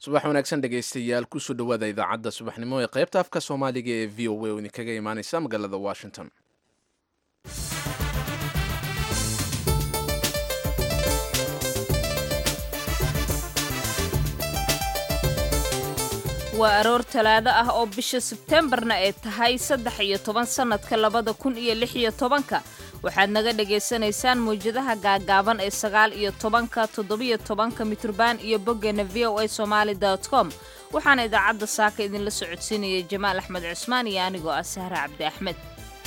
subax wanaagsan dhegaystayaal kusoo dhowaada idaacadda subaxnimo ee qaybta afka soomaaliga ee v o a oo idinkaga imaaneysa magaalada washington waa aroor talaado ah oo bisha sebtembarna ay tahay saddex iyo toban sannadka labada kun iyo lix iyo tobanka waxaad naga dhagaysanaysaan mawjadaha gaagaaban ee sagaal iyo tobanka toddobiyo tobanka mitrban iyo boggeena v o a somaali com waxaana idaacadda saaka idinla socodsiinaya jamaal axmed cusmaan iyo anigoo ah sahre cabdi axmed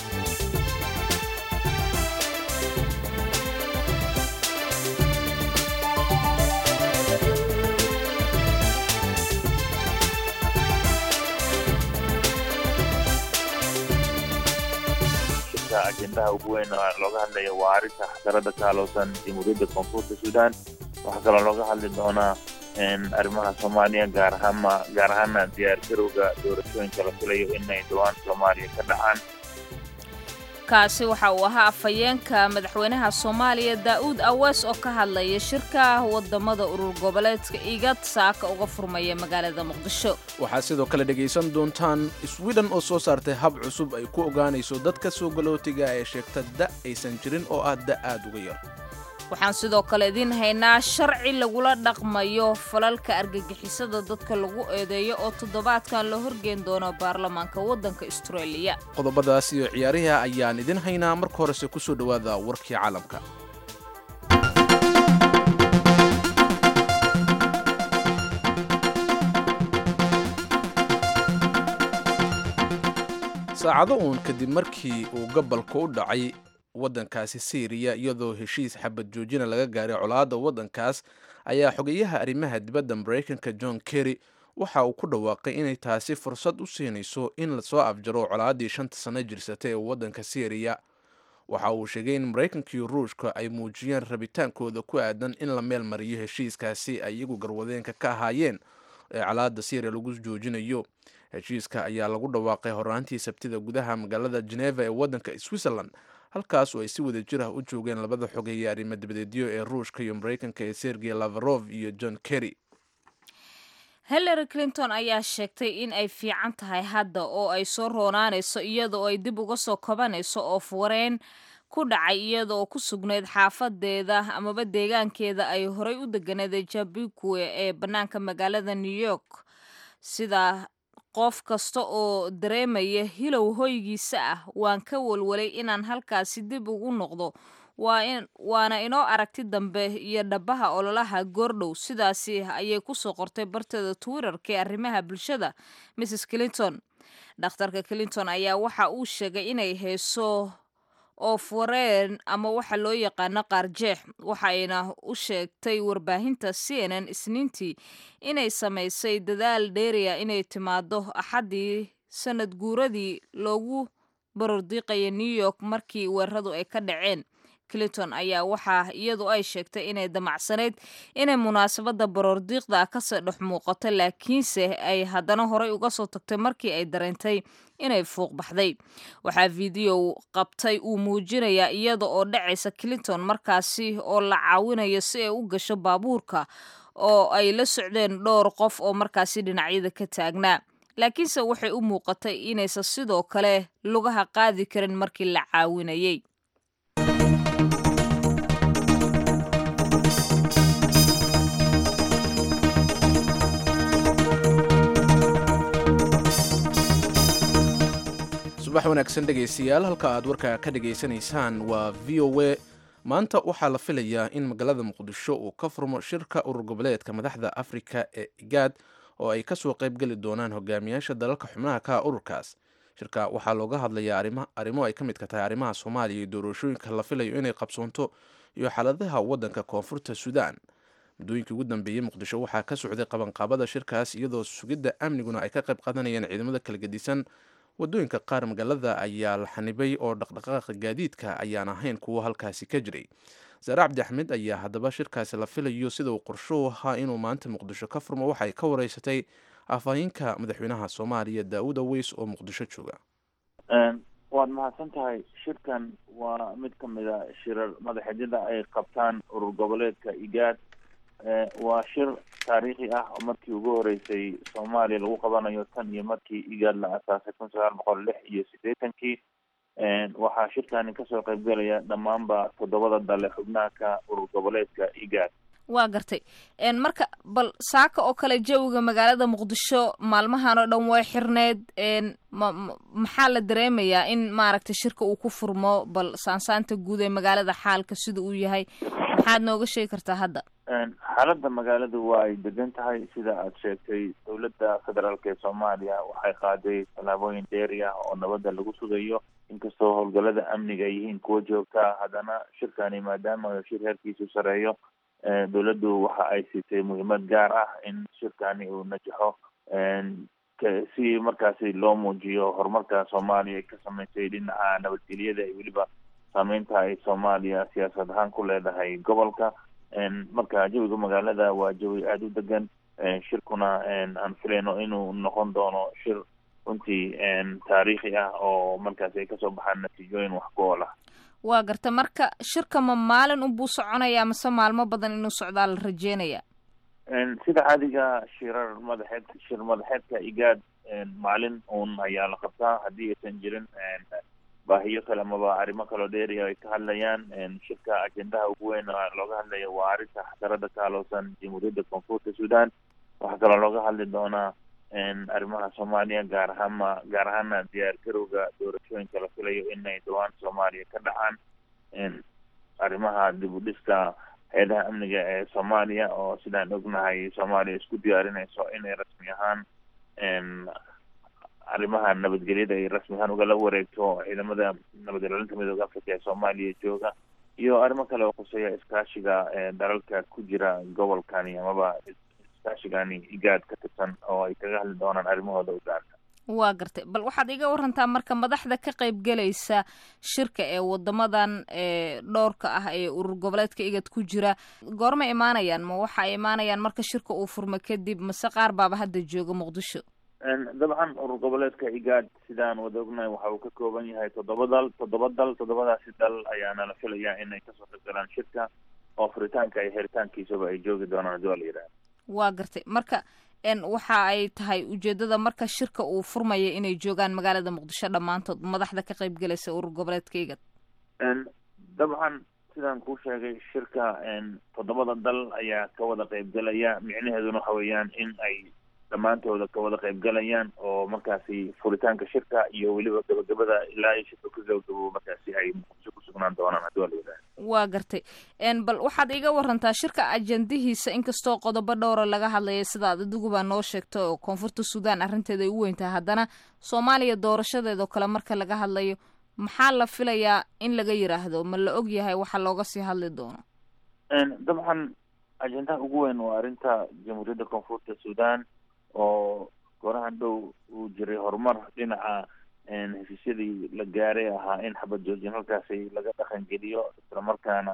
ajendaha ugu weyn looga hadlaya waa arrinta xasarada ka halowsan jamhuuriyadda koonfurta suudaan waxaa kaloo looga hadli doonaa arrimaha soomaaliya gaar ahaanma gaar ahaana diyaar garowga doorashooyinka la filayo inay dhowaan soomaaliya ka dhacaan kaasi waxa uu ahaa afhayeenka madaxweynaha soomaaliya daa'uud awees oo ka hadlaya shirka wadamada urur goboleedka igad saaka uga furmaya magaalada muqdisho waxaad sidoo kale dhegaysan doontaan sweden oo soo saartay hab cusub ay ku ogaanayso dadka soo galootiga ee sheegta da' aysan jirin oo ah da' aad uga yar waxaan sidoo kale idiin haynaa sharci lagula dhaqmayo falalka argagixisada dadka lagu eedeeyo oo toddobaadkan la horgeen doono baarlamaanka waddanka astareeliya qodobadaas iyo ciyaariha ayaan idin haynaa marka horese kusoo dhowaada warkii caalamka saacado uun kadib markii uu gobolka u dhacay waddankaasi syriya iyadoo heshiis xabad joojina laga gaaray colaadda waddankaas ayaa xogeyaha arrimaha dibadda maraykanka john kerry waxa uu ku dhawaaqay inay taasi fursad u siinayso in lasoo afjaro colaaddii shanta sanno jirsatay ee waddanka syriya waxa uu sheegay in maraykanka iyo ruushka ay muujiyeen rabitaankooda ku aadan in la meel mariyo heshiiskaasi ay iyagu garwadeenka ka ahaayeen ee colaadda syriya lagu joojinayo heshiiska ayaa lagu dhawaaqay horaantii sabtida gudaha magaalada geneva ee waddanka switzerland halkaas oo ay si wada jir ah u joogeen labada xogeeye arrimo dibadeedyo ee ruushka iyo maraykanka ee sergey lavarov iyo john kerry hillary clinton ayaa sheegtay in ay fiican tahay hadda oo ay soo roonaanayso iyada oo ay dib uga soo kabanayso oo fuwareen ku dhacay iyada oo ku sugnayd xaafadeeda amaba deegaankeeda ay horay u deganeed jabikwe ee bannaanka magaalada new york sida qof kasta oo dareemaya hilow hoygiisa ah waan ka walwalay inaan halkaasi dib ugu noqdo waana inoo aragti dambe iyo dhabaha ololaha goordhow sidaasi ayay kusoo qortay barteeda twitterka ee arrimaha bulshada mrs clinton dhakhtarka clinton ayaa waxa uu sheegay inay hayso oofwareen ama waxa loo yaqaano qaarjeex waxayna u sheegtay warbaahinta c n n isniintii inay samaysay dadaal dheeriya inay timaado axaddii sanad guuradii loogu barordiiqaya new york markii weeraradu ay ka dhaceen clinton ayaa waxaa iyadu ay sheegtay inay damacsanayd inay munaasabadda baroordiiqda kasoo dhex muuqato laakiinse ay haddana horay uga soo tagtay markii ay dareentay inay fuuq baxday waxaa fiideo qabtay uu muujinayaa iyada oo dhacaysa clinton markaasi oo la caawinayo si ay u gasho baabuurka oo ay la socdeen dhowr qof oo markaasi dhinacyada ka taagnaa laakiinse waxay u muuqatay inaysan sidoo kale lugaha qaadi karin markii la caawinayay subax wanaagsan dhegaystayaal halka aad warka ka dhegaysanaysaan waa v o a maanta waxaa la filayaa in magaalada muqdisho uu ka furmo shirka urur goboleedka madaxda afrika ee igaad oo ay kasoo qaybgeli doonaan hogaamiyaasha dalalka xubnaha ka ururkaas shirka waxaa looga hadlayaa arrimo ay ka midka tahay arrimaha soomaaliya iyo doorashooyinka la filayo inay qabsoonto iyo xaaladaha waddanka koonfurta suudaan muddooyinkii ugu dambeeyey muqdisho waxaa ka socday qabanqaabada shirkaas iyadoo sugidda amniguna ay ka qayb qaadanayeen ciidamada kala gedisan wadooyinka qaar magaalada ayaa la xanibay oo dhaqdhaqaaqa gaadiidka ayaan ahayn kuwo halkaasi ka jiray saare cabdi axmed ayaa haddaba shirkaasi la filayo sida uu qorsho ahaa inuu maanta muqdisho ka furmo waxay ka wareysatay afhayeenka madaxweynaha soomaaliya daawud aweys oo muqdisho jooga waad mahadsan tahay shirkan waa mid ka mid a shirar madaxeedyada ay qabtaan urur goboleedka igaad waa shir taariikhi ah oo markii ugu horeysay soomaaliya lagu qabanayo tan iyo markii igaad la asaasay kun sagaal boqol lix iyo siddeetankii waxaa shirkani kasoo qaybgelaya dhammaanba toddobada dale xubnaha ka urur goboleedka igaad waa gartay marka bal saaka oo kale jawiga magaalada muqdisho maalmahan oo dhan way xirneed ma maxaa la dareemayaa in maaragtay shirka uu ku furmo bal saansaanta guud ee magaalada xaalka sida uu yahay maxaad nooga sheegi kartaa hadda xaaladda magaaladu waa ay degan tahay sida aad sheegtay dowladda federaalk ee soomaaliya waxay qaaday tallaabooyin dheeri ah oo nabadda lagu sugayo inkastoo howlgallada amniga ay yihiin kuwa joogtaa haddana shirkani maadaama shir heerkiisu sareeyo dowladdu waxa ay siitay muhiimad gaar ah in shirkani uu najaxo si markaasi loo muujiyo horumarka soomaaliya ay ka sameysay dhinaca nabadgelyada iyo weliba saameynta ay soomaaliya siyaasad ahaan ku leedahay gobolka marka jawiga magaalada waa jawi aada u degan shirkuna aan filayno inuu noqon doono shir runtii taariikhi ah oo markaasi ay kasoo baxaan natiijooyin wax ku ool ah waa garta marka shirka ma maalin unbuu soconayaa mase maalmo badan inuu socdaa la rajeynaya sida caadiga shirar madaxeed shir madaxeedka igaad maalin uun ayaa la qabtaa haddii aysan jirin baahiyo kale amaba arrimo kaloo dheeriya ay ka hadlayaan shirka ajendaha ugu weyn looga hadlayo waa arrinta xasarada ka halowsan jamhuuriyadda koonfurta sudan waxaa kaloo looga hadli doonaa arrimaha soomaaliya gaar ahaanma gaar ahaana diyaar garowga doorashooyinka la filayo inay dhawaan soomaaliya ka dhacaan arrimaha dib u dhiska hay-adaha amniga ee soomaaliya oo sidaan ognahay soomaaliya isku diyaarinayso inay rasmi ahaan arrimaha nabadgelyada ay rasmi ahaan ugala wareegto ciidamada nabad ilaalinta midooda africa ee soomaaliya jooga iyo arrimo kale oo khuseeya iskaashiga dalalka ku jira gobolkani amaba iskaashigani igaad ka tirsan oo ay kaga hadli doonaan arrimahooda u gaarka waa gartay bal waxaad iga warantaa marka madaxda ka qayb gelaysa shirka ee wadamadan dhowrka ah ee urur goboleedka igad ku jira goorma imaanayaan ma waxa ay imaanayaan marka shirka uu furmo kadib mase qaar baaba hadda jooga muqdisho dabcan urur goboleedka igaad sidaan wada ognahay waxa uu ka kooban yahay toddoba dal toddoba dal toddobadaasi dal ayaana la filayaa inay kasoo qaybgalaan shirka oo furitaanka iyo xiritaankiisaba ay joogi doonaan hadii waa la yidhaha waa gartay marka waxa ay tahay ujeedada marka shirka uu furmaya inay joogaan magaalada muqdisho dhammaantood madaxda ka qayb galaysa urur goboleedka igad dabcan sidaan kuu sheegay shirka toddobada dal ayaa ka wada qaybgelaya micnaheeduna waxa weeyaan in ay dhammaantooda ka wada qaybgalayaan oo markaasi furitaanka shirka iyo weliba gabagabada ilaa iyo shirka ku gabagabo markaasi ay muqdisho ku sugnaan doonaan hadii waa la yidhaha waa gartay bal waxaad iga warantaa shirka ajendihiisa inkastoo qodobo dhowra laga hadlaya sidaad adiguba noo sheegto oo koonfurta sudan arrinteeda ay u weyntahay haddana soomaaliya doorashadeedoo kale marka laga hadlayo maxaa la filayaa in laga yiraahdo ma la og yahay waxa looga sii hadli doono dabcan ajendaha ugu weyn waa arrinta jamhuuriyadda koonfurta sudan oo gorahan dhow uu jiray horumar dhinaca heshiisyadii la gaaray ahaa in xabad joojin halkaasi laga dhaqan geliyo islamarkaana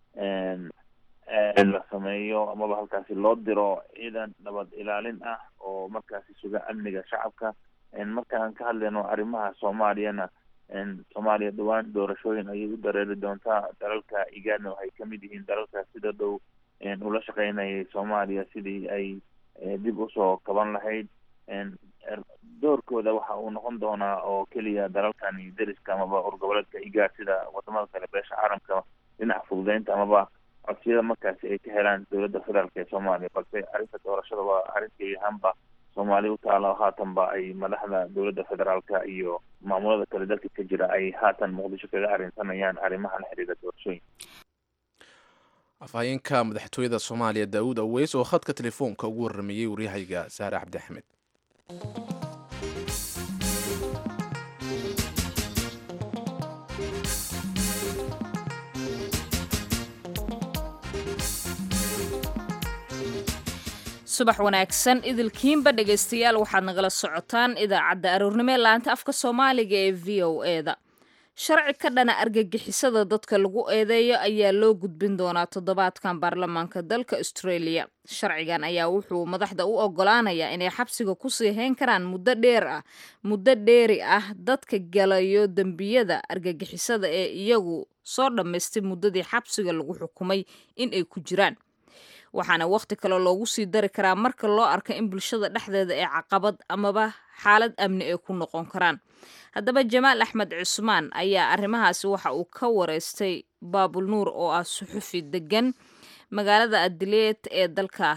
la sameeyo amaba halkaasi loo diro ciidan nabad ilaalin ah oo markaasi suga amniga shacabka markaan ka hadlayno arrimaha soomaaliyana soomaaliya dhawaan doorashooyin ayay u dareeri doontaa dalalka igaadna waxay kamid yihiin dalalka sida dhow ula shaqeynayay soomaaliya sidii ay dib usoo kaban lahayd doorkooda waxa uu noqon doonaa oo keliya dalalkani deriska amaba urgoboleedka igaad sida wadamada kale beesha caalamka dhinaca fududeynta amaba codsiyada markaasi ay ka helaan dowladda federaalk ee soomaaliya balse arrinta doorashada waa arrintii ahaanba soomaaliya utaala haatanba ay madaxda dowladda federaalka iyo maamulada kale dalka ka jira ay haatan muqdisho kaga arrinsanayaan arrimaha la xiriira doorashooyinka afhayeenka madaxtooyada soomaaliya daawud aweys oo khadka telefoonka ugu warrameeyey waryahayga saare cabdi axmed subax wanaagsan idilkiinba dhegaystayaal waxaad nagala socotaan idaacadda aroornimo ee laanta afka soomaaliga ee v o e da sharci ka dhana argagixisada dadka lagu eedeeyo ayaa loo gudbin doonaa toddobaadkan baarlamaanka dalka australia sharcigan ayaa wuxuu madaxda u ogolaanayaa inay xabsiga kusii hayn karaan muddo dheer ah muddo dheeri ah dadka galayo dembiyada argagixisada ee iyagu soo dhammaystay muddadii xabsiga lagu xukumay in ay ku jiraan waxaana wakhti kale loogu sii dari karaa marka loo arko in bulshada dhexdeeda ee caqabad amaba xaalad amni ay ku noqon karaan haddaba jamaal axmed cusmaan ayaa arrimahaasi waxa uu ka wareystay baabul nuur oo ah suxufi degan magaalada adileed ee dalka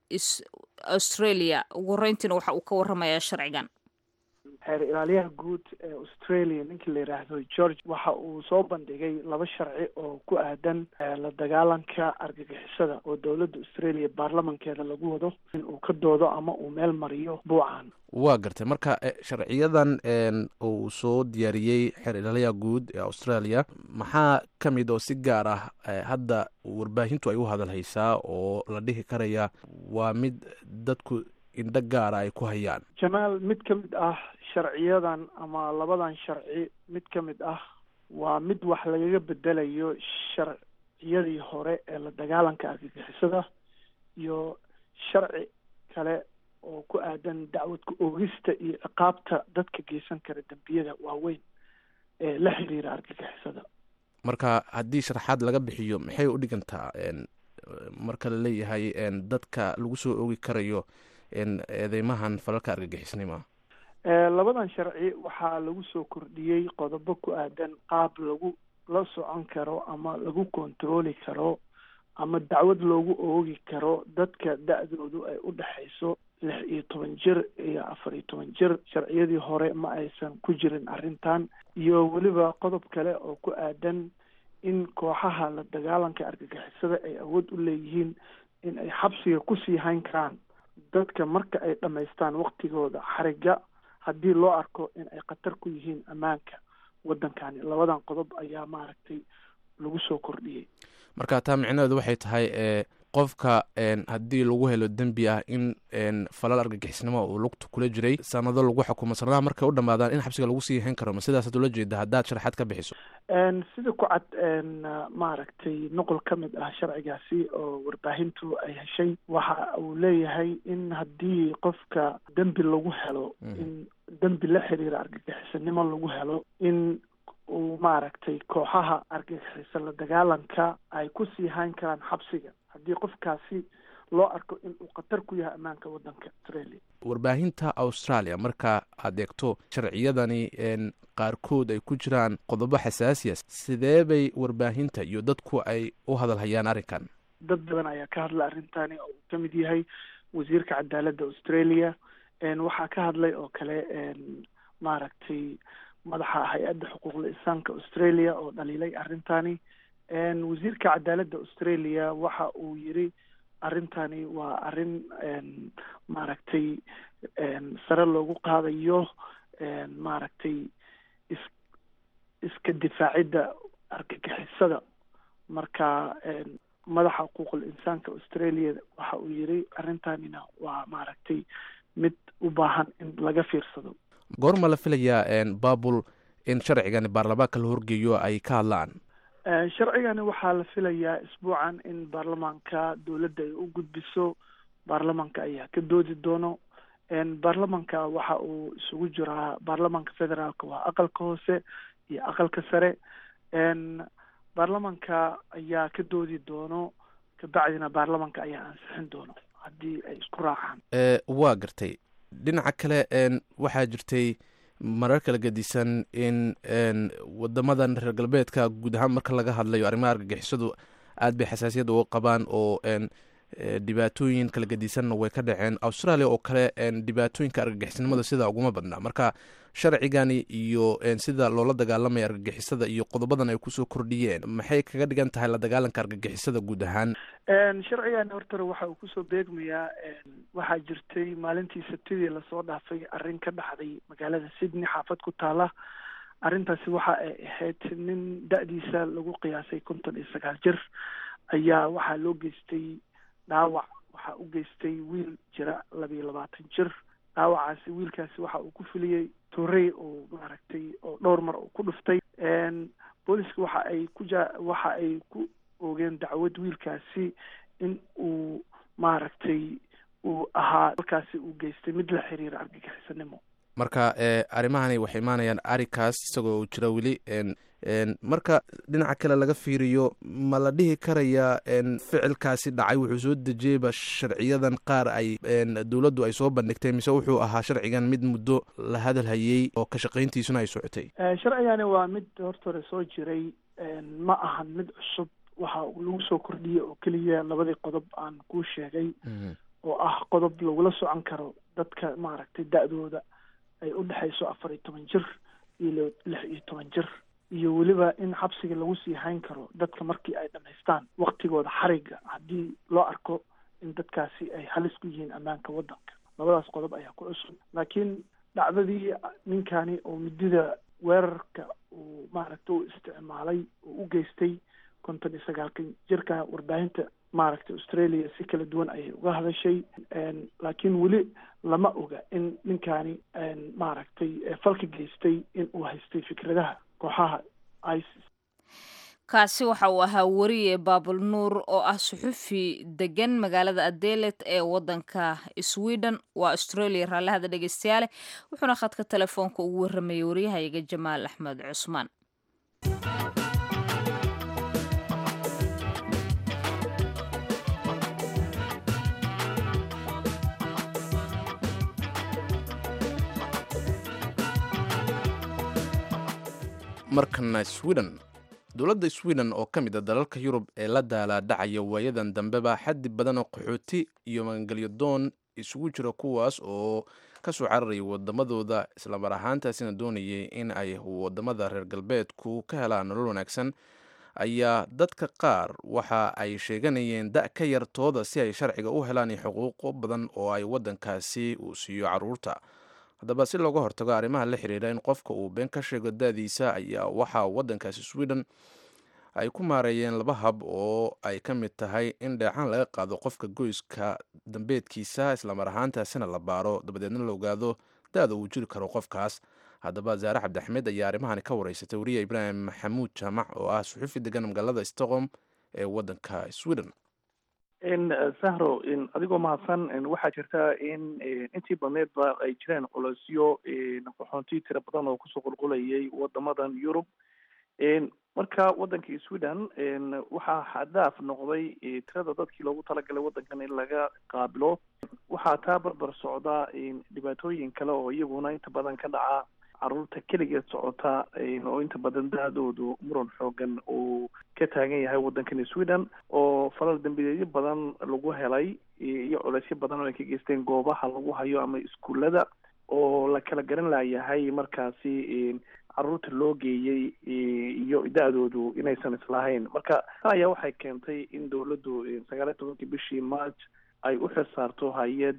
australia ugu horeyntiina waxa uu ka warramayaa sharcigan xeer ilaaliyaha guud ee australia ninkii la yidhaahdo george waxa uu soo bandhigay laba sharci oo ku aadan la dagaalanka argagixisada oo dowladda australia baarlamankeeda lagu wado in uu ka doodo ama uu meel mariyo buucan waa gartay marka sharciyadan uu soo diyaariyey xeer ilaaliyaha guud ee australia maxaa ka mid oo si gaar ah hadda warbaahintu ay u hadalhaysaa oo la dhihi karaya waa mid dadku indho gaara ay ku hayaan jamaal mid ka mid ah sharciyadan ama labadan sharci mid ka mid ah waa mid wax lagaga bedelayo sharciyadii hore ee la dagaalanka argagixisada iyo sharci kale oo ku aadan dacwadka oogista iyo ciqaabta dadka geysan kara dembiyada waaweyn ee la xiriira argagixisada marka haddii sharaxaad laga bixiyo maxay u dhigantaa marka la leeyahay dadka lagu soo oogi karayo eedeymahan falalka argagixisnima labadan sharci waxaa lagu soo kordhiyey qodobo ku aadan qaab lagu la socon karo ama lagu kontarooli karo ama dacwad loogu oogi karo dadka da-doodu ay u dhexayso lix iyo toban jir iyo afar iyo toban jir sharciyadii hore ma aysan ku jirin arrintan iyo weliba qodob kale oo ku aadan in kooxaha la dagaalanka argagixisada ay awood u leeyihiin in ay xabsiga kusii hayn karaan dadka marka ay dhammaystaan waktigooda xariga haddii loo arko in ay khatar ku yihiin ammaanka waddankani labadan qodob ayaa maaragtay lagu soo kordhiyey marka taa micnaheedu waxay tahay qofka haddii lagu helo dembi ah in falal argagixisnimo uu lugta kula jiray sanado lagu xukumo sanadaha markay u dhamaadaan in xabsiga lagu sii hayn karo ma sidaasaad ula jeeda haddaad sharaxaad ka bixiso sida ku cad maaragtay noqol ka mid ah sharcigaasi oo warbaahintu ay heshay waxa uu leeyahay in haddii qofka dembi lagu helo in dembi la xiriira argagixisanimo lagu helo in uu maaragtay kooxaha argagixisa la dagaalanka ay kusii hayn karaan xabsiga haddii qofkaasi loo arko in uu khatar ku yahay ammaanka waddanka australia warbaahinta australia marka aad eegto sharciyadani qaarkood ay ku jiraan qodobo xasaasiya sidee bay warbaahinta iyo dadku ay u hadalhayaan arrinkan dad badan ayaa ka hadla arrintani oo uu ka mid yahay wasiirka cadaaladda australia waxaa ka hadlay oo kale maaragtay madaxa hay-adda xuquuqda insaanka australia oo dhaliilay arrintani wasiirka cadaaladda australia waxa uu yiri arrintani waa arrin maaragtay sare loogu qaadayo maaragtay is iska difaacidda argagixisada marka madaxa xuquuqul insaanka australia waxa uu yiri arrintanina waa maaragtay mid u baahan in laga fiirsado goorma la filayaa babul in sharcigani baarlamaanka la horgeeyo ay ka hadlaan sharcigani waxaa la filayaa isbuucan in baarlamaanka dowladda ay u gudbiso baarlamanka ayaa ka doodi doono baarlamanka waxa uu isugu jiraa baarlamanka federaalka waa aqalka hoose iyo aqalka sare baarlamanka ayaa ka doodi doono kabacdina baarlamanka ayaa ansixin doono haddii ay isku raacaan waa gartay dhinaca kale waxaa jirtay marar kala gedisan in wadamadan reer galbeedka guud ahaan marka laga hadlayo arrimaha argagixisadu aad bay xasaasiyad uga qabaan oo dhibaatooyin kala gedisanna way ka dhaceen australia oo kale dhibaatooyinka argagixisnimada sidaa uguma badnaa marka sharcigani iyo sida loola dagaalamaya argagixisada iyo qodobadan ay kusoo kordhiyeen maxay kaga dhigan tahay la dagaalanka argagixisada guud ahaan sharcigani hortore waxa uu kusoo beegmayaa waxaa jirtay maalintii sabtidii lasoo dhaafay arrin ka dhacday magaalada sydney xaafad ku taala arrintaasi waxa ay ahayd nin da-diisa lagu qiyaasay konton iyo sagaal jir ayaa waxaa loo geystay dhaawac waxaa u geystay wiil jira labiyo labaatan jir dhaawacaasi wiilkaasi waxa uu ku filiyey torey oo maaragtay oo dhowr mar uu ku dhuftay booliska waxa ay ku ja waxa ay ku oogeen dacwad wiilkaasi in uu maaragtay uu ahaa halkaasi uu geystay mid la xiriira argagixisanimo marka arrimahani waxay imaanayaan arikaas isagoo uu jira weli marka dhinaca kale laga fiiriyo ma la dhihi karayaa ficilkaasi dhacay wuxuu soo dejiyeyba sharciyadan qaar ay dowladdu ay soo bandhigtay mise wuxuu ahaa sharcigan mid muddo la hadal hayey oo ka shaqayntiisuna ay socotay sharcigani waa mid horta hore soo jiray ma ahan mid cusub waxa lagu soo kordhiyey oo keliya labadii qodob aan kuu sheegay oo ah qodob lagula socon karo dadka maaragtay da-dooda ay u dhexayso afar iyo toban jir iyo lix iyo toban jir iyo weliba in xabsiga lagu sii hayn karo dadka markii ay dhamaystaan waktigooda xariga haddii loo arko in dadkaasi ay halis ku yihiin ammaanka waddanka labadaas qodob ayaa ku cusub laakiin dhacdadii ninkani oo midida weerarka uu maaragtay u isticmaalay oo u geystay konton iyo sagaalkan jirka warbaahinta maaragtay australia si kala duwan ayay uga hadashay laakiin weli lama oga in ninkani maaragtay falka geystay in uu haystay fikradaha kooxaha isis kaasi waxa uu ahaa weriye baabul nuur oo ah suxufi degan magaalada adelet ee wadanka sweden waa australia raallahada dhegeystayaale wuxuuna khadka telefoonka ugu waramayay waryahayaga jamaal axmed cusmaan markana sweden dowladda sweden oo ka mid a dalalka yurub ee la daalaadhacaya waayadan dambeba xaddi badan oo qaxooti iyo magangelyo doon isugu jira kuwaas oo kasoo cararayay wadamadooda islamar ahaantaasina doonayay in ay wadamada reer galbeedku ka helaan nolol wanaagsan ayaa dadka qaar waxa ay sheeganayeen da ka yartooda si ay sharciga u helaan iyo xuquuqo badan oo ay wadankaasi uu siiyo caruurta haddaba si looga hortago arrimaha la xiriira in qofka uu been ka sheego da-diisa ayaa waxaa wadankaasi sweden ay ku maareeyeen laba hab oo ay ka mid tahay in dheecaan laga qaado qofka goyska dambeedkiisa islamar ahaantaasina la baaro dabadeedna la ogaado da-da uu jiri karo qofkaas haddaba zaare cabdixmed ayaa arrimahani ka wareysatay wariya ibraahim maxamuud jaamac oo ah suxufi degan magaalada stockholm ee wadanka sweden sahro adigoo mahadsan waxaa jirta in intii badneedba ay jireen colosyo qaxoonti tira badan oo kusoo qulqulayay wadamadan yurub marka wadankii sweden waxaa xadaaf noqday tirada dadkii loogu talagalay wadankan in laga qaabilo waxaa taa barbar socda dhibaatooyin kale oo iyaguna inta badan ka dhaca caruurta keligeed socota oo inta badan da-doodu muran xoogan uu ka taagan yahay waddankani sweden oo falal dambideedyo badan lagu helay iyo culeysyo badan oo ay ka geysteen goobaha lagu hayo ama iskuullada oo la kala garan layahay markaasi caruurta loo geeyey iyo da-doodu inaysan islahayn marka tan ayaa waxay keentay in dawladdu sagaal iyo tobankii bishii march ay u xil saarto hay-ad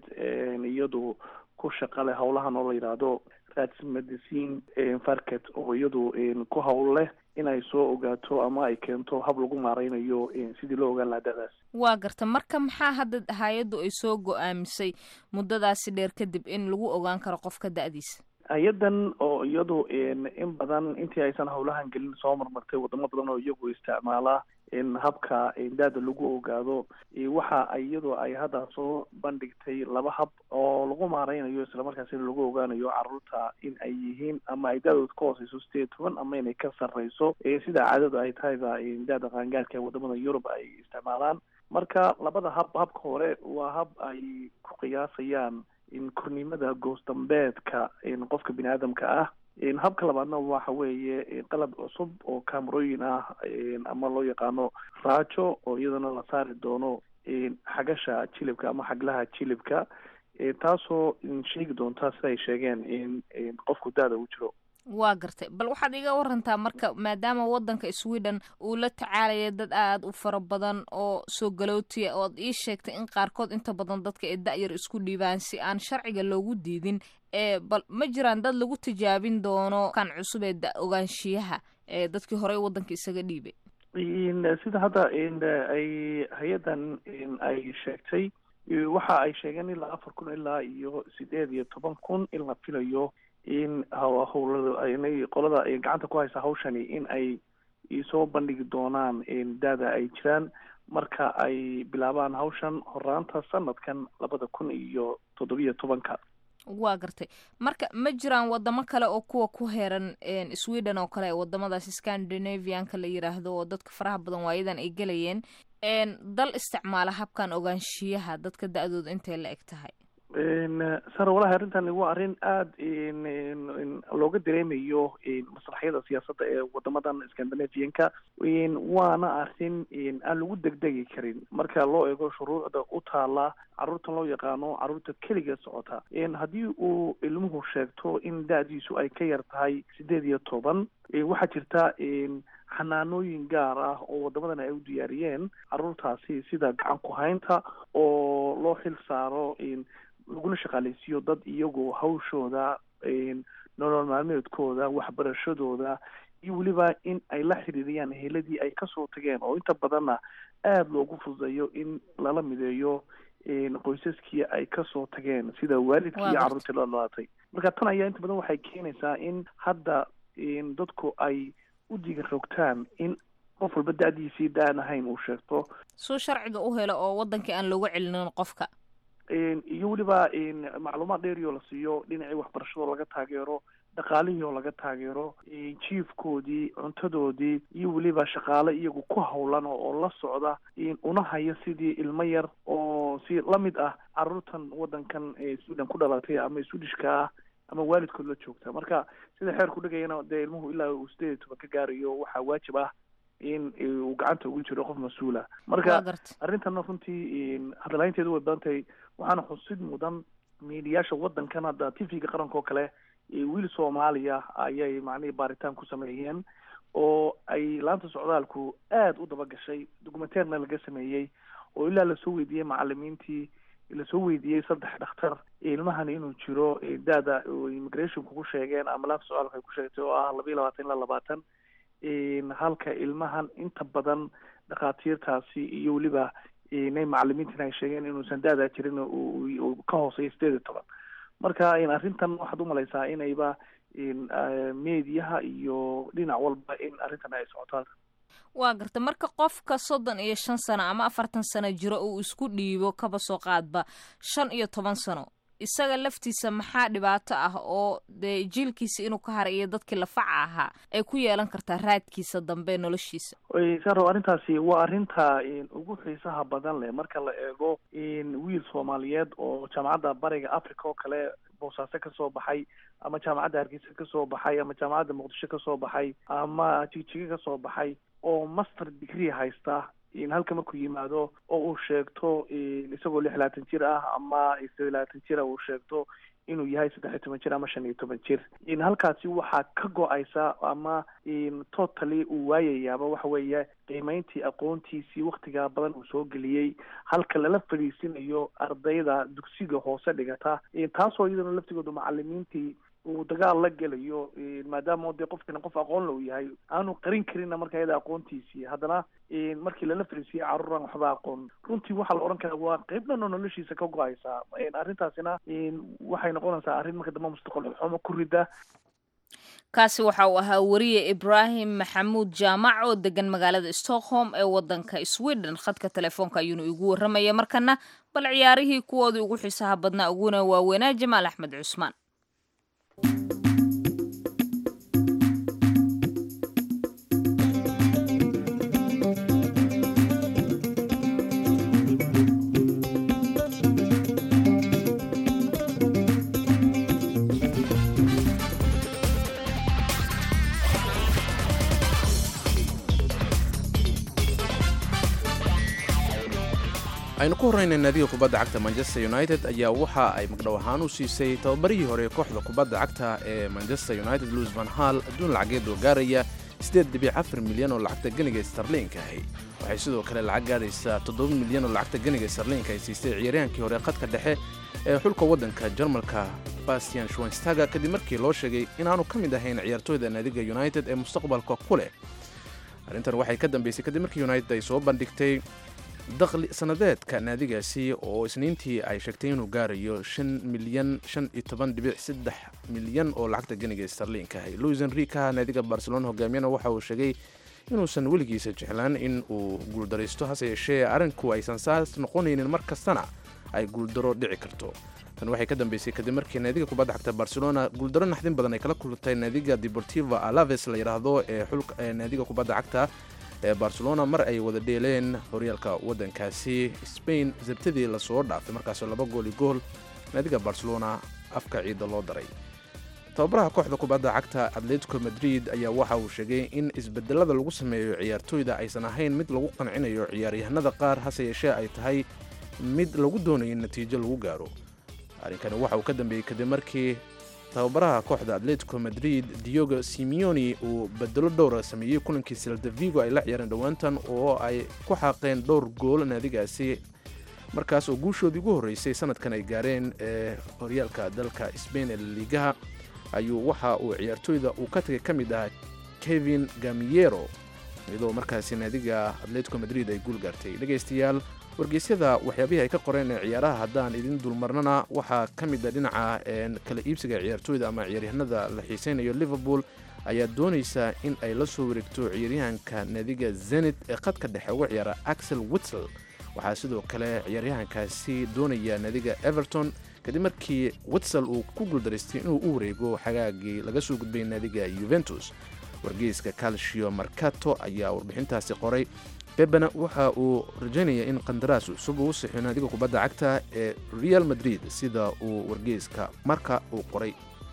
iyadu ku shaqa leh howlahan oo la yidhaahdo rats medicine farket oo iyadu ku hawl leh inay soo ogaato ama ay keento hab lagu maareynayo sidii loo ogaan lahaa da-daas waa garta marka maxaa hadda hay-addu ay soo go-aamisay muddadaasi dheer kadib in lagu ogaan karo qofka da-diisa hay-adan oo iyadu in badan intii aysan howlahan gelin soo marmartay wadamo badan oo iyagu isticmaala habka da-da lagu ogaado waxa iyadu ay hadda soo bandhigtay laba hab oo lagu maareynayo islamarkaasina lagu ogaanayo caruurta in ay yihiin ama ay da-dooda ka hooseyso sideed toban ama inay ka sarreyso sida caadadu ay tahayba da-da qaangaarka wadamada yurub ay isticmaalaan marka labada hab habka hore waa hab ay ku qiyaasayaan kornimada goosdambeedka qofka bini aadamka ah habka labaadna waxa weeye qalab cusub oo camerooyin ah ama loo yaqaano raajo oo iyadana la saari doono xagasha jilibka ama xaglaha jilibka taasoo sheegi doonta sida ay sheegeen in qofku da-da uu jiro waa gartay bal waxaad iga warantaa marka maadaama wadanka sweden uu la tacaalaya dad aada u fara badan oo soo galootiya ood ii sheegtay in qaarkood inta badan dadka ee da-yar isku dhiibaan si aan sharciga loogu diidin ee bal ma jiraan dad lagu tijaabin doono kan cusub ee da ogaanshiyaha ee dadkii horey wadanka isaga dhiibay sida hadda ay hay-adan ay sheegtay waxa ay sheegeen ilaa afar kun ilaa iyo sideed iyo toban kun in la filayo in howlada inay qolada gacanta ku haysa hawshani in ay soo bandhigi doonaan da-da ay jiraan marka ay bilaabaan hawshan horaanta sanadkan labada kun iyo toddobiyo tobanka waa gartay marka ma jiraan wadamo kale oo kuwa ku heeran sweden oo kale wadamadaas scandinavianka la yiraahdo oo dadka faraha badan waayadan ay gelayeen dal isticmaala habkan ogaanshiyaha dadka da-dooda intay la eg tahay sara walahi arrintan waa arrin aada looga dareemayo masraxyada siyaasadda ee wadamadan scandinavianka waana arrin aan lagu degdegi karin marka loo eego shuruucda u taala carruurtan loo yaqaano carruurta keliga socota haddii uu ilmuhu sheegto in da-diisu ay ka yar tahay sideed iyo toban waxaa jirta xanaanooyin gaar ah oo wadamadan ay u diyaariyeen carruurtaasi sida gacan ku-haynta oo loo xil saaro laguna shaqaaleysiiyo dad iyagoo hawshooda nolol maalmeedkooda waxbarashadooda iyo weliba in ay la xiriiriyaan eheladii ay kasoo tageen oo inta badanna aada loogu fududeeyo in lala mideeyo qoysaskii ay kasoo tageen sida waalidkii iyo carruurtii la dhalatay marka tan ayaa inta badan waxay keenaysaa in hadda dadku ay u diga rogtaan in qof walba da-diisii da-an ahayn uu sheegto suu sharciga u helo oo wadankii aan looga celinin qofka iyo weliba macluumaad dheeri oo la siiyo dhinacii waxbarashadoo laga taageero dhaqaalihii oo laga taageero jiifkoodii cuntadoodii iyo weliba shaqaale iyagu ku hawlan oo la socda una haya sidii ilmo yar oo si lamid ah carruurtan wadankan sweden ku dhalatay ama swedishka ah ama waalidkood la joogta marka sida xeerku dhigayana dee ilmuhu ilaa uu sideed iyo toban ka gaarayo waxaa waajib ah in uu gacanta ugu jiro qof mas-uula marka arrintanna runtii hadalhaynteedu way badan tahay waxaana xusid mudan miidiyaasha wadankan hadda t v-ga qaranka oo kale wiil soomaaliya ayay macnihii baaritaan ku sameeyeen oo ay laanta socdaalku aada u daba gashay documenteerna laga sameeyey oo ilaa lasoo weydiiyey macalimiintii lasoo weydiiyey saddex dhakhtar ilmahan inuu jiro da-da immigrationku ku sheegeen ama laanta socdaalka ay ku sheegtay oo ah laba iyo labaatan ilaa labaatan halka ilmahan inta badan dhakhaatiirtaasi iyo weliba inay macalimiintina ay sheegeen inuusan da-daa jirin uu ka hooseeyo sideed iyo toban marka arrintan waxaad umalaysaa inayba mediyaha iyo dhinac walba in arrintan ay socotaan waa garta marka qofka soddon iyo shan sano ama afartan sano jiro uu isku dhiibo kaba soo qaadba shan iyo toban sano isaga laftiisa maxaa dhibaato ah oo dee jiilkiisa inuu ka haray iyo dadkii lafaca ahaa ay ku yeelan kartaa raadkiisa dambe noloshiisa saro arrintaasi waa arrinta ugu xiisaha badan leh marka la eego wiil soomaaliyeed oo jaamacadda bariga africa oo kale boosaaso kasoo baxay ama jaamacadda hargeysa kasoo baxay ama jaamacadda muqdisho kasoo baxay ama jigjiga kasoo baxay oo master degree haysta halka markuu yimaado oo uu sheegto isagoo lix labaatan jir ah ama sideed labaatan jira uu sheegto inuu yahay saddex iyo toban jir ama shan iyo toban jir halkaasi waxaa ka go-aysa ama totally uu waayayaaba waxa weeye qiimeyntii aqoontiisii waktigaa badan uu soo geliyey halka lala fadhiisinayo ardayda dugsiga hoose dhigata taasoo iyadana laftigooda macalimiintii uu dagaal la gelayo maadaama dee qofkana qof aqoon low yahay aanu qarin karinna marka iyada aqoontiisii haddana markii lala fariisiyey carruuraan waxba aqoon runtii waxaa la odhan karaa waa qeyb dhan oo noloshiisa ka go-aysaa arrintaasina waxay noqonaysaa arrin marka dambe mustaqbal xumo ku rida kaasi waxa uu ahaa wariye ibraahim maxamuud jaamac oo degan magaalada stockholm ee wadanka sweden khadka telefoonka ayuuna igu warramaya markana bal ciyaarihii kuwoodii ugu xiisaha badnaa uguna waaweynaa jamaal axmed cusmaan aynu ku horrayna naadiga kubadda cagta manchester united ayaa waxa ay magdhow ahaan u siisay tababarihii hore kooxda kubadda cagta ee manchester united luis van hall adduun lacageed oo gaaraya milyan oo lacagta geniga starliinka ahi waxay sidoo kale lacag gaaraysaa milyan oo lacagta geniga starliinka ay siistay ciyaaryahankii hore khadka dhexe ee xulka waddanka jarmalka bastian schwenstaga kadib markii loo sheegay inaanu ka mid ahayn ciyaartooyda naadiga united ee mustaqbalka ku leh arrintan waxay ka dambeysay kadib markii united ay soo bandhigtay dakhli sannadeedka naadigaasi oo isniintii ay sheegtay inuu gaarayo milyan milyan oo lacagta geniga starliinka ahay luis enrika naadiga barcelona hogaamiyana waxa uu sheegay inuusan weligiisa jeclaan in uu guuldaraysto hase yeeshee arrinku aysan saas noqonaynin mar kastana ay guuldaro dhici karto tan waxay ka dambeysay kadib markii naadiga kubadda cagta barcelona guuldaro naxdin badan ay kala kulantay naadiga deportiva alaves la yidhaahdo ee xulka naadiga kubadda cagta ee barcelona mar ay wada dheeleen horyaalka waddankaasi spain sabtadii lasoo dhaafay markaasoo laba gool iyo gool naadiga barcelona afka ciidda loo daray tababaraha kooxda kubadda cagta atletico madrid ayaa waxa uu sheegay in isbedelada lagu sameeyo ciyaartooyda aysan ahayn mid lagu qancinayo ciyaaryahanada qaar hase yeeshee ay tahay mid lagu doonayo in natiijo lagu gaaro arrinkani waxa uu ka dambeeyey kadib markii tababaraha kooxda atletico madrid diogo simeoni uu bedelo dhowra sameeyey kulankii sildavigo ay la ciyaareen dhowaantan oo ay ku xaaqeen dhowr gool naadigaasi markaas oo guushoodii ugu horreysay sanadkan ay gaareen ee horyaalka dalka sbain ee laliigaha ayuu waxa uu ciyaartooyda uu ka tagay ka mid ahaa kevin gamiero iyadoo markaasi naadiga atletico madrid ay guul gaartay dhegaystayaal wargeysyada waxyaabihii ay ka qoreen ee ciyaaraha haddaan idin dulmarnana waxaa ka mid a dhinaca kala iibsiga ciyaartooyda ama ciyaaryahanada la xiiseynayo liverpool ayaa doonaysa in ay la soo wareegto ciyaaryahanka naadiga zenit ee khadka dhexe uga ciyaara axel witsel waxaa sidoo kale ciyaaryahankaasi doonaya naadiga everton kadib markii witsel uu ku guuldaraystay inuu u wareego xagaagii laga soo gudbay naadiga yuventus wargeyska calcio marcato ayaa warbixintaasi qoray bebena waxa uu rajaynaya in qandaraas cusub uu sixiyo naadiga kubadda cagta ee real madrid sida uu wargeyska marka uu qoray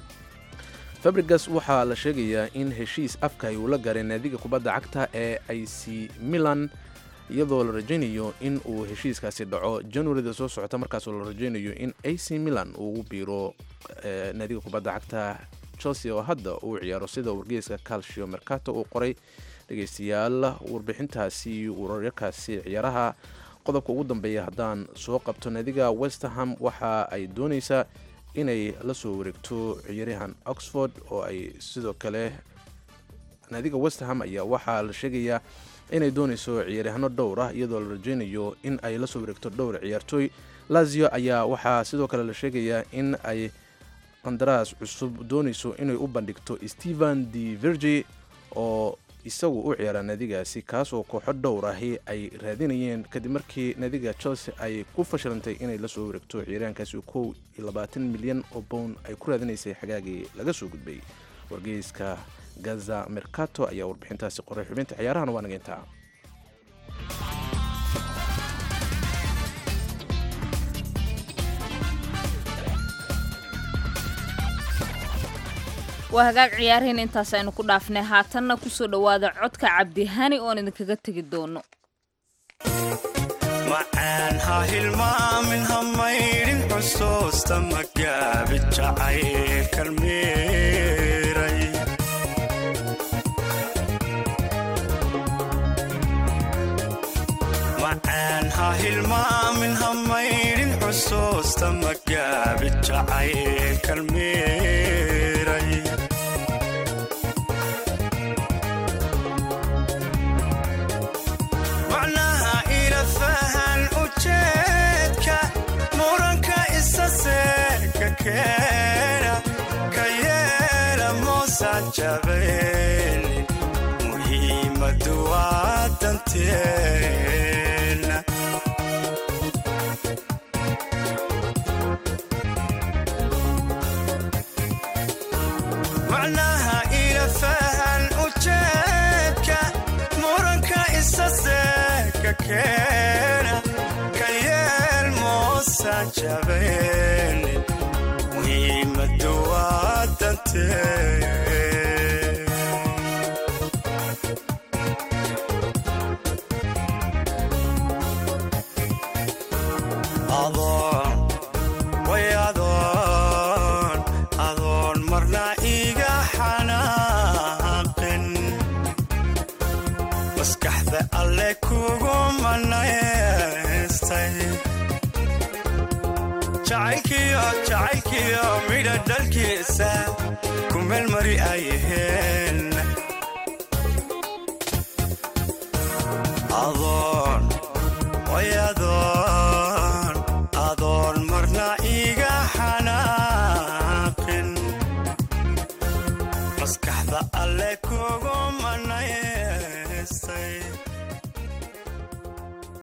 fabrigas waxaa la sheegayaa in heshiis afka ay ula gaareen naadiga kubadda cagta ee ic milan iyadoo la rajaynayo in uu heshiiskaasi dhaco januarida soo socota markaasoo la rajaynayo in ac milan uu ugu biiro naadiga kubadda cagta chelsea oo hadda uu ciyaaro sida wargeyska calcio mercato uu qoray dhegaystayaal warbixintaasi wararkaasi ciyaaraha qodobka ugu dambeeya haddaan soo qabto naadiga westerham waxa ay doonaysaa inay la soo wareegto ciyaaryahan oxford oo ay sidoo kale naadiga westerham ayaa waxaa la sheegayaa inay doonayso ciyaaryahanno dhowr ah iyadoo la rajaynayo in ay la soo wareegto dhowr ciyaartooy lazio ayaa waxaa sidoo kale la sheegayaa in ay qandaraas cusub doonayso inay u bandhigto stephen de virgi oo isagu u ciyaara naadigaasi kaas oo kooxo dhowr ahi ay raadinayeen kadib markii naadiga chelsea ay ku fashilantay inay la soo wareegto ciyaaryahankaasi kow iyo labaatan milyan oo bown ay ku raadinaysay xagaagii laga soo gudbay wargeyska gaza mercato ayaa warbixintaasi qoray xubinta ciyaarahana waa nageyntaa waa hagaag ciyaaraheen intaas aynu ku dhaafnay haatanna kusoo dhowaada codka cabdihani oon idinkaga tegi doono macaan ha hilmaamin ha maydhin xusuusta magaabi jacaylkan miiray macaan ha hilmaamin ha maydhin xusuusta magaabi jacaylkan miiray macnaha ila fahan ujeedka muranka isa seeka keena ka yeela moosan jabaynin muhiimadu waa danteena macnaha ila fahan ujeedka muranka isa seeka keena ka yeel moosan jabaynin muhiimadu waa danteena adoon way adoon adoon marna iga xanaaqin maskaxda alle kugu manaystay jacaylkiyo jacaylkiyo midha dhalkiisa ku meelmari ayaheen adoon